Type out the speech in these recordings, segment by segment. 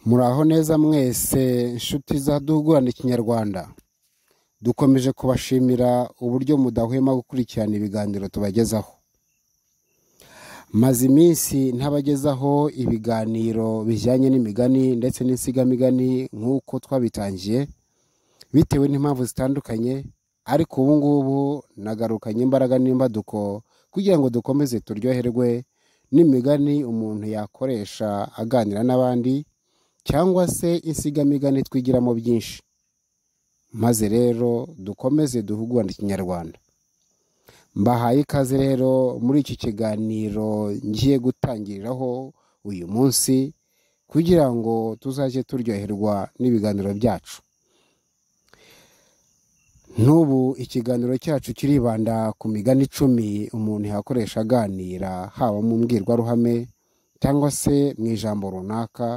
Muraho neza mwese nshuti za duhugurane Kinyarwanda. Dukomeje kubashimira uburyo mudahwema gukurikirana ibiganiro tubagezaho. Maze iminsi ntabagezaho ibiganiro bijyanye n'imigani ndetse n'insigamigani nk'uko twabitangiye bitewe n'impamvu zitandukanye ariko ubu ngubu nagarukanye imbaraga n'imbaduko kugira ngo dukomeze turyoherwe n'imigani umuntu yakoresha aganira n'abandi cyangwa se insigamigani twigiramo byinshi maze rero dukomeze duhugurane ikinyarwanda mbahaye ikaze rero muri iki kiganiro ngiye gutangiriraho uyu munsi kugira ngo tuzajye turyoherwa n'ibiganiro byacu n'ubu ikiganiro cyacu kiribanda ku migani icumi umuntu yakoresha aganira haba mu mbwirwaruhame cyangwa se mu ijambo runaka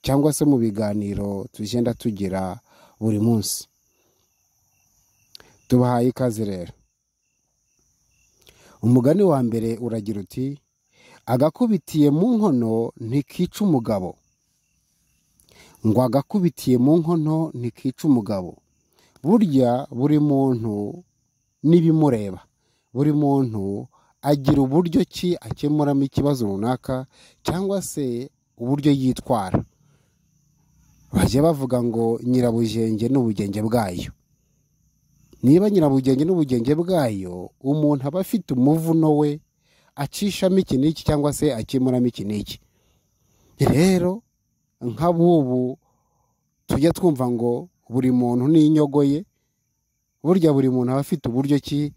cyangwa se mu biganiro tugenda tugira buri munsi tubahaye ikaze rero umugani wa mbere uragira uti agakubitiye mu nkono ntikica umugabo ngo agakubitiye mu nkono ntikica umugabo burya buri muntu n'ibimureba buri muntu agira uburyo ki akemuramo ikibazo runaka cyangwa se uburyo yitwara bajya bavuga ngo nyirabugenge n'ubugenge bwayo niba nyirabugenge n'ubugenge bwayo umuntu aba afite umuvuno we acishamo iki n'iki cyangwa se akemuramo iki n'iki rero nk'abubu tujya twumva ngo buri muntu n'inyogo ye burya buri muntu aba afite uburyo ki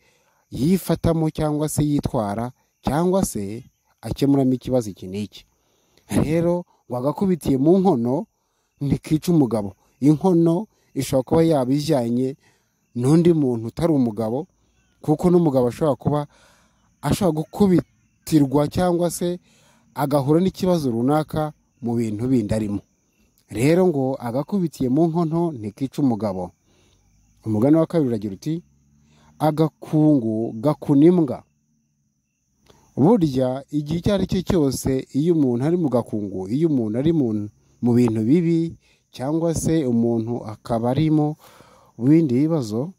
yifatamo cyangwa se yitwara cyangwa se akemuramo ikibazo iki n'iki rero wagakubitiye mu nkono ntikica umugabo inkono ishobora kuba yaba ijyanye n'undi muntu utari umugabo kuko n'umugabo ashobora kuba ashobora gukubitirwa cyangwa se agahura n'ikibazo runaka mu bintu bindi arimo rero ngo agakubitiye mu nkono ntikica umugabo umugani wa kabiri uragira uti agakungu gakuna imbwa burya igihe icyo ari cyo cyose iyo umuntu ari mu gakungu iyo umuntu ari mu bintu bibi cyangwa se umuntu akaba arimo bindi bibazo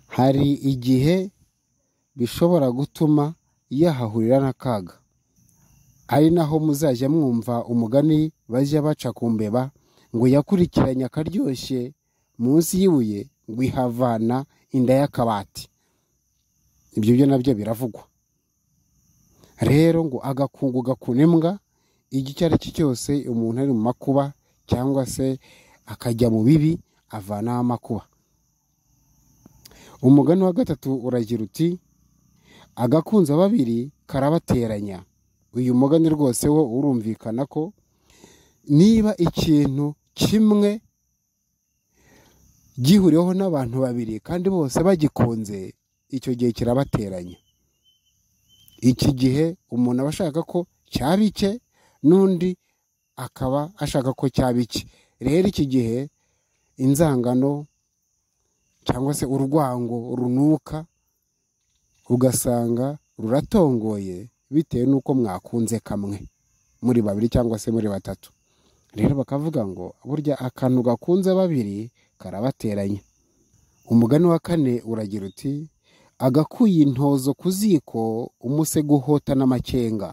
hari igihe bishobora gutuma yahahurira n'akaga ari naho muzajya mwumva umugani bajya baca ku mbeba ngo yakurikiranye akaryoshye munsi y'ibuye ngo ihavana inda y'akabati ibyo byo nabyo biravugwa rero ngo agakungu gakuna imbwa igihe icyo ari cyo cyose umuntu ari mu makuba cyangwa se akajya mu bibi avanaho amakuba umugani wa gatatu uragira uti agakunza babiri karabateranya uyu mugani rwose wo urumvikana ko niba ikintu kimwe gihuriweho n'abantu babiri kandi bose bagikunze icyo gihe kirabateranya iki gihe umuntu aba ashaka ko cyaba icye n'undi akaba ashaka ko cyaba icye rero iki gihe inzangano cyangwa se urwango runuka ugasanga ruratongoye bitewe n'uko mwakunze kamwe muri babiri cyangwa se muri batatu rero bakavuga ngo burya akantu gakunze babiri karabateranya umugani wa kane uragira uti agakuye intozo ku ziko umusego uhota n'amakenga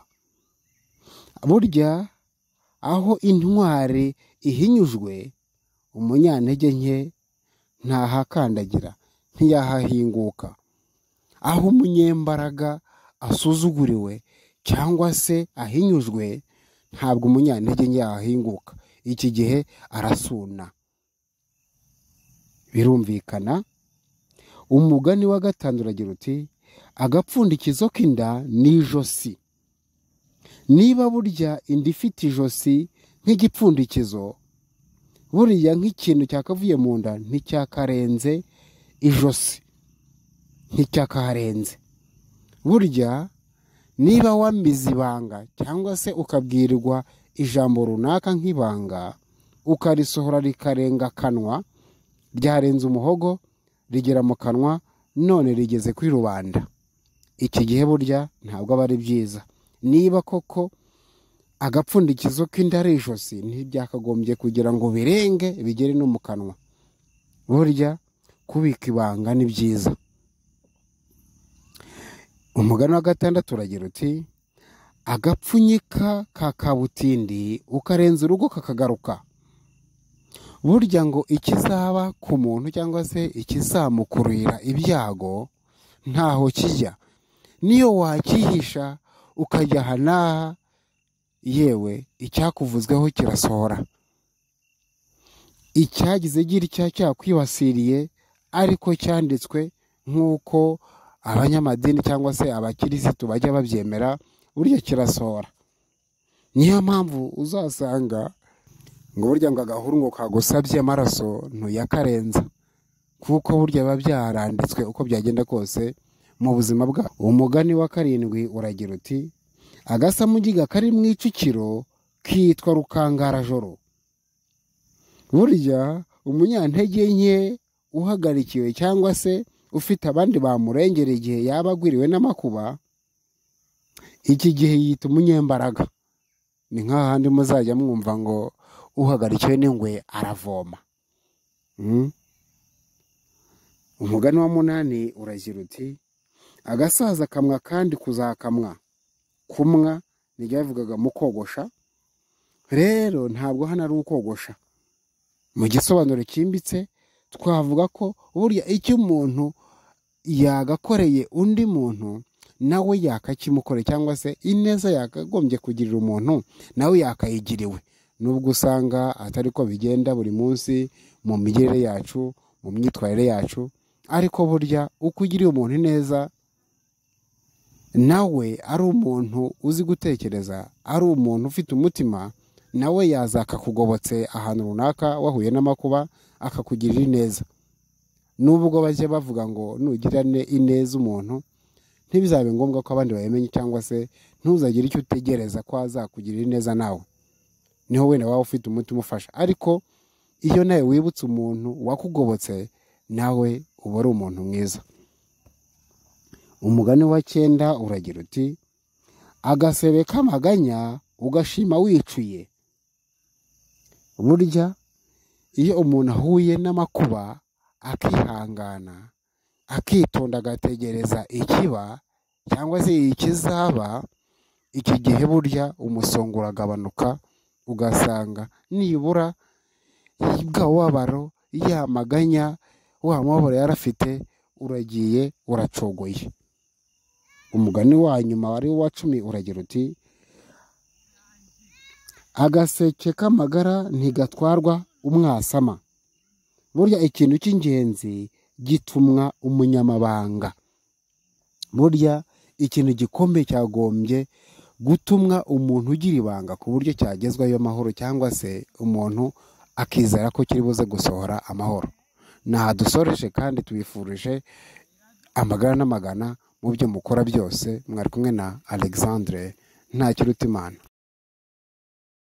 burya aho intwari ihinyujwe umunyantege nke ntahakandagira ntiyahahinguka aho umunyembaraga asuzuguriwe cyangwa se ahinyujwe ntabwo umunyantege nke yahahinguka iki gihe arasuna birumvikana umugani wa gatanu uragira uti agapfundikizo k'inda ni ijosi niba burya inda ifite ijosi nk'igipfundikizo buriya nk'ikintu cyakavuye mu nda nticyakarenze ijosi nticyakaharenze burya niba wamize ibanga cyangwa se ukabwirirwa ijambo runaka nk'ibanga ukarisohora rikarenga akanwa ryarenze umuhogo rigera mu kanwa none rigeze kuri rubanda iki gihe burya ntabwo aba ari byiza niba koko agapfundikizo k'inda ari ijosi ntibyakagombye kugira ngo birenge bigere no mu kanwa burya kubika ibanga ni byiza umugani wa gatandatu uragira uti agapfunyika ka kabutindi ukarenza urugo kakagaruka burya ngo ikizaba ku muntu cyangwa se ikizamukurira ibyago ntaho kijya niyo wakihisha ukajya aha n'aha yewe icyakuvuzweho kirasohora icyagize gitya cyakwibasiriye ariko cyanditswe nk'uko abanyamadini cyangwa se abakirisitu bajya babyemera burya kirasohora niyo mpamvu uzasanga ngo burya ngo agahuru ngo kagusabye amaraso ntuyakarenza kuko burya biba byaranditswe uko byagenda kose mu buzima bwawe umugani wa karindwi uragira uti agasamugiga kari mu icukiro kitwa rukangarajoro burya umunyantege nke uhagarikiwe cyangwa se ufite abandi bamurengera igihe yaba agwiriwe n'amakuba iki gihe yita umunyembaraga ni nk'ahandi muzajya mwumva ngo uhagarikiwe n'ingwe aravoma Mm. umugani wa munani uragira uti agasaza kamwa kandi kuzakamwa kumwa nibyo yavugaga mu kogosha rero ntabwo hano ari ukogosha mu gisobanuro cyimbitse twavuga ko burya icyo umuntu yagakoreye undi muntu nawe yakakimukore cyangwa se ineza yakagombye kugirira umuntu nawe yakayigiriwe nubwo usanga atari ko bigenda buri munsi mu migirire yacu mu myitwarire yacu ariko burya uko ugiriye umuntu neza nawe ari umuntu uzi gutekereza ari umuntu ufite umutima nawe yazakakugobotse ahantu runaka wahuye n'amakuba akakugirira ineza nubwo bajya bavuga ngo nugirane ineza umuntu ntibizabe ngombwa ko abandi babimenye cyangwa se ntuzagire icyo utegereza ko azakugirira ineza nawe niho wenda waba ufite umutima umufasha ariko iyo nawe wibutse umuntu wakugobotse nawe uba ari umuntu mwiza umugani wa cyenda uragira uti agasebe k'amaganya ugashima wicuye burya iyo umuntu ahuye n'amakuba akihangana akitonda agategereza ikiba cyangwa se ikizaba iki gihe burya umusongo uragabanuka ugasanga nibura bwa wabaro yamaganya wa mubabaro yari afite uragiye uracogoye umugani wa nyuma wari uwa cumi uragira uti agaseke k'amagara ntigatwarwa umwasama burya ikintu cy'ingenzi gitumwa umunyamabanga burya ikintu gikomeye cyagombye gutumwa umuntu ugira ibanga ku buryo cyagezwayo amahoro cyangwa se umuntu akizera ko kiri buze gusohora amahoro ntaha dusoreje kandi tubifurije amagara n'amagana mu byo mukora byose mwari kumwe na alexandre ntakirutimana